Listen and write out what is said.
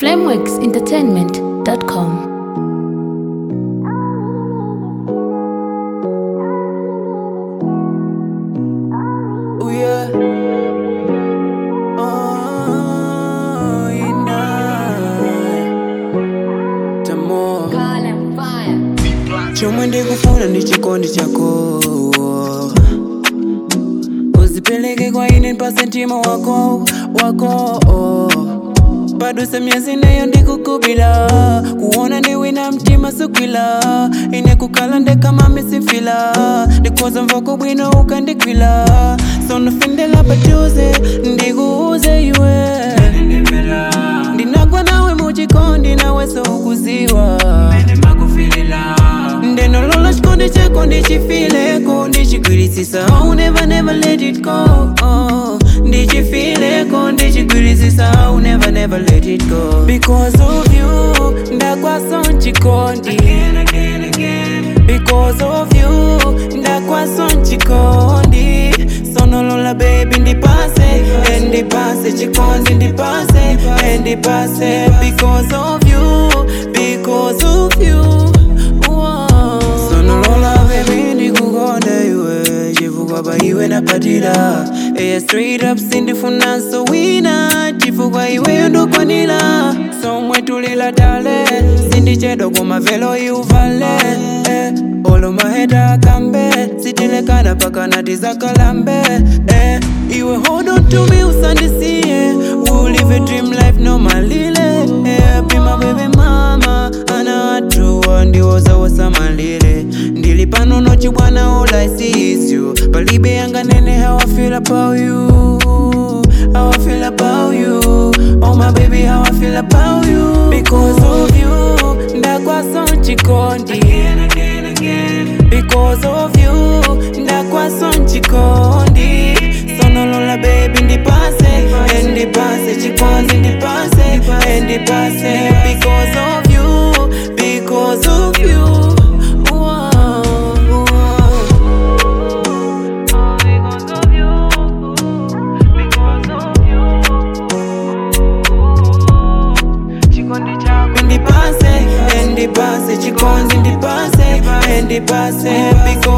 flameworksentertainment.com. Oh yeah. Oh, you know. Tamo. chomwe ndikufuna ndi chikondi chako uzipeleke kwa ine mpase mtima wako wako paduse myezi neyo ndikukubila kuona ndiwina mtima sukwila ine kukala ndekama misifila ndikoza mvoko bwino ukandikwila sonofindela pachuze ndikuuze iwe ndinagwa nawe muchikondi nawe soukuziwa ndenolola chikondi chako ndichifileko ndichigwirisisa I'll never never let it go oh. ndichifileko ndichigwirisisa I'll never never let it go because of you ndakwaso nchikondi because of you ndakwaso nchikondi sonolola baby ndipase eh, ndipase chikondi ndipase eh, ndipase because of you because of you Wow. sonolola baby ndikukonda iwe chifukwa pa iwe napatira eya straight up sindifunanso wina chifukwa iweyo ndokwanira somwe tulila tale sindichedwa kumavelo iuvale eh. olo maheta akambe sitilekana pakana tizakalambe eh. iwe hold on to me usandisiye we'll live a dream life no malile eh. pima bebe mama ana atuwa ndiwoza wasamalile ndili pano nochi bwana all I see is you palibe yanga nene how I feel about you how I feel about you oh my baby how I feel about you because of you ndakwaso nchikondi because of you ndakwaso nchikondi sonolola baby ndipase eh, ndipase chikondi ndipase eh, ndipase because of you because of you Wow, wow. ndipase eh, ndipase chikondi ndipase eh, ndipase because